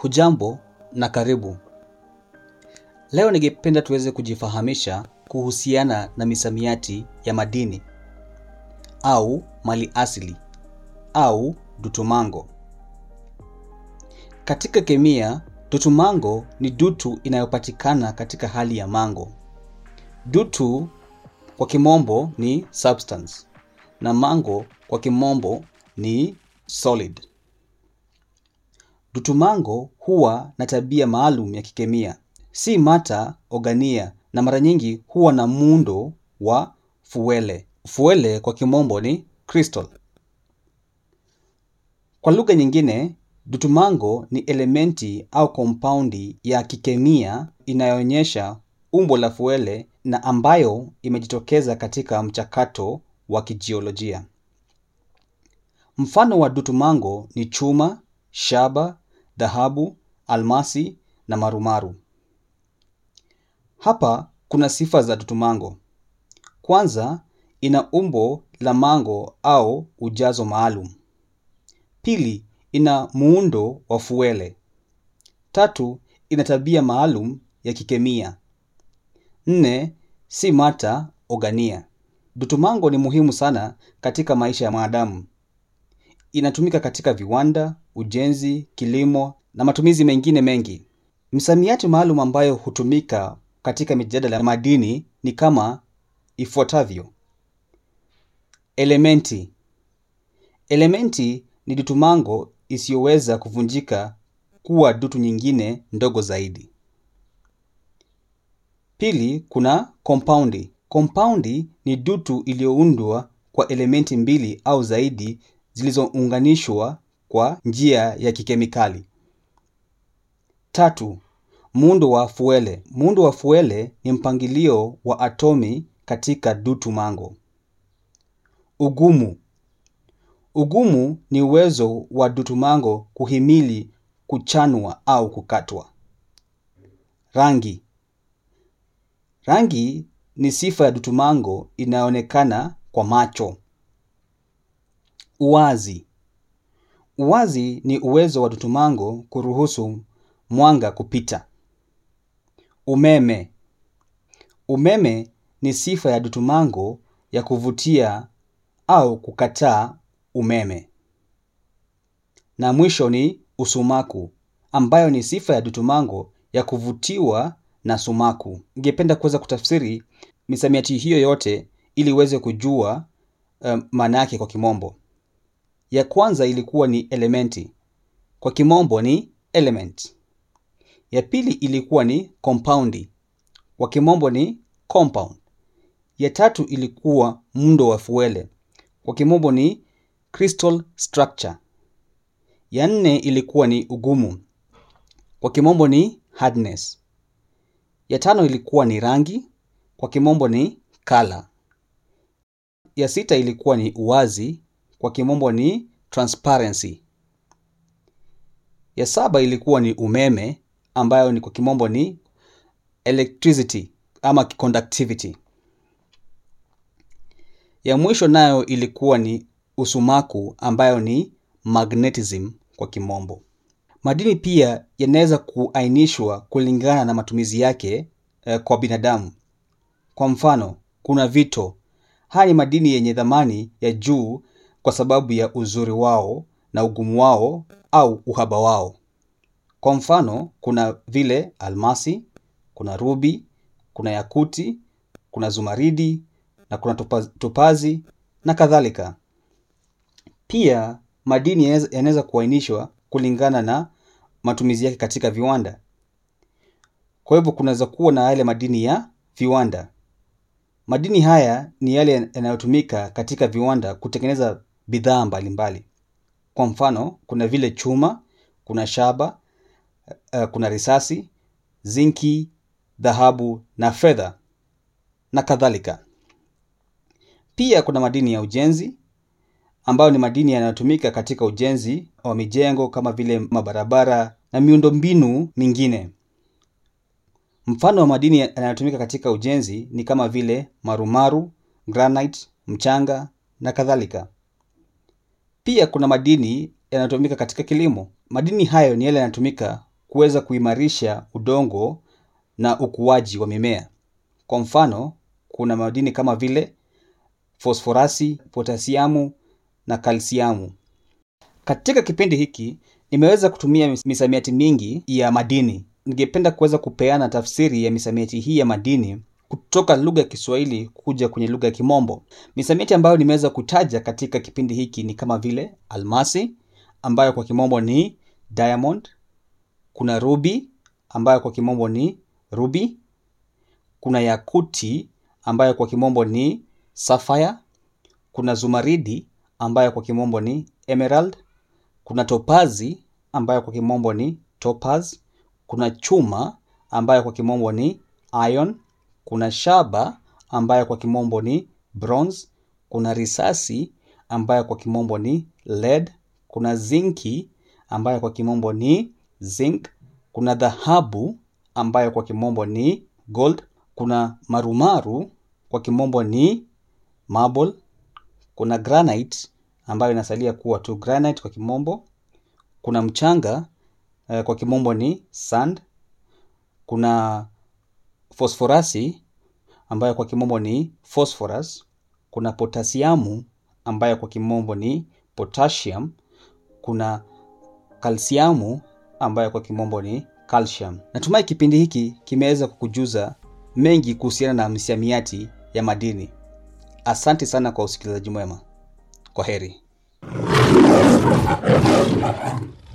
Hujambo na karibu. Leo ningependa tuweze kujifahamisha kuhusiana na misamiati ya madini au mali asili au dutumango. Katika kemia, dutumango ni dutu inayopatikana katika hali ya mango. Dutu kwa kimombo ni substance na mango kwa kimombo ni solid. Dutumango huwa na tabia maalum ya kikemia, si mata ogania na mara nyingi huwa na muundo wa fuele. Fuele kwa kimombo ni crystal. Kwa lugha nyingine, dutumango ni elementi au kompaundi ya kikemia inayoonyesha umbo la fuele na ambayo imejitokeza katika mchakato wa kijiolojia. Mfano wa dutumango ni chuma, shaba, dhahabu, almasi na marumaru. Hapa kuna sifa za dutumango. Kwanza, ina umbo la mango au ujazo maalum. Pili, ina muundo wa fuele. Tatu, ina tabia maalum ya kikemia. Nne, si mata ogania. Dutumango ni muhimu sana katika maisha ya mwanadamu. Inatumika katika viwanda, ujenzi, kilimo na matumizi mengine mengi. Misamiati maalum ambayo hutumika katika mijadala ya madini ni kama ifuatavyo. Elementi. Elementi ni dutumango isiyoweza kuvunjika kuwa dutu nyingine ndogo zaidi. Pili, kuna kompaundi. Kompaundi ni dutu iliyoundwa kwa elementi mbili au zaidi zilizounganishwa kwa njia ya kikemikali. Tatu, muundo wa fuele. Muundo wa fuele ni mpangilio wa atomi katika dutu mango. Ugumu. Ugumu ni uwezo wa dutumango kuhimili kuchanwa au kukatwa. Rangi. Rangi ni sifa ya dutumango inayoonekana kwa macho. Uwazi. Uwazi ni uwezo wa dutumango kuruhusu mwanga kupita. Umeme. Umeme ni sifa ya dutumango ya kuvutia au kukataa umeme. Na mwisho ni usumaku, ambayo ni sifa ya dutumango ya kuvutiwa na sumaku. Ningependa kuweza kutafsiri misamiati hiyo yote ili uweze kujua um, maana yake kwa kimombo. Ya kwanza ilikuwa ni elementi. Kwa kimombo ni element. Ya pili ilikuwa ni kompaundi. Kwa kimombo ni compound. Ya tatu ilikuwa muundo wa fuele. Kwa kimombo ni crystal structure. Ya nne ilikuwa ni ugumu. Kwa kimombo ni hardness. Ya tano ilikuwa ni rangi. Kwa kimombo ni color. Ya sita ilikuwa ni uwazi. Kwa kimombo ni transparency. Ya saba ilikuwa ni umeme ambayo ni kwa kimombo ni electricity ama conductivity. Ya mwisho nayo ilikuwa ni usumaku ambayo ni magnetism kwa kimombo. Madini pia yanaweza kuainishwa kulingana na matumizi yake eh, kwa binadamu. Kwa mfano, kuna vito. Haya ni madini yenye dhamani ya juu kwa sababu ya uzuri wao na ugumu wao au uhaba wao. Kwa mfano, kuna vile almasi, kuna rubi, kuna yakuti, kuna zumaridi na kuna topa- topazi na kadhalika. Pia madini yanaweza- yanaweza kuainishwa kulingana na matumizi yake katika viwanda. Kwa hivyo kunaweza kuwa na yale madini ya viwanda. Madini haya ni yale yanayotumika katika viwanda kutengeneza bidhaa mbalimbali. Kwa mfano, kuna vile chuma, kuna shaba, uh, kuna risasi, zinki, dhahabu na fedha na kadhalika. Pia kuna madini ya ujenzi ambayo ni madini yanayotumika katika ujenzi wa mijengo kama vile mabarabara na miundombinu mingine. Mfano wa madini yanayotumika katika ujenzi ni kama vile marumaru, granite, mchanga na kadhalika. Pia kuna madini yanayotumika katika kilimo. Madini hayo ni yale yanayotumika kuweza kuimarisha udongo na ukuaji wa mimea. Kwa mfano, kuna madini kama vile fosforasi, potasiamu na kalsiamu. Katika kipindi hiki nimeweza kutumia misamiati mingi ya madini. Ningependa kuweza kupeana tafsiri ya misamiati hii ya madini kutoka lugha ya Kiswahili kuja kwenye lugha ya Kimombo. Misamiati ambayo nimeweza kutaja katika kipindi hiki ni kama vile almasi ambayo kwa Kimombo ni diamond, kuna ruby ambayo kwa Kimombo ni ruby, kuna yakuti ambayo kwa Kimombo ni sapphire, kuna zumaridi ambayo kwa Kimombo ni emerald, kuna topazi ambayo kwa Kimombo ni topaz, kuna chuma ambayo kwa Kimombo ni iron, kuna shaba ambayo kwa Kimombo ni bronze, kuna risasi ambayo kwa Kimombo ni lead, kuna zinki ambayo kwa Kimombo ni zinc, kuna dhahabu ambayo kwa Kimombo ni gold, kuna marumaru kwa Kimombo ni marble, kuna granite ambayo inasalia kuwa tu granite kwa Kimombo, kuna mchanga eh, kwa Kimombo ni sand, kuna fosforasi ambayo kwa Kimombo ni phosphorus, kuna potasiamu ambayo kwa Kimombo ni potassium, kuna kalsiamu ambayo kwa Kimombo ni calcium. Natumai kipindi hiki kimeweza kukujuza mengi kuhusiana na misamiati ya madini. Asante sana kwa usikilizaji mwema. Kwa heri.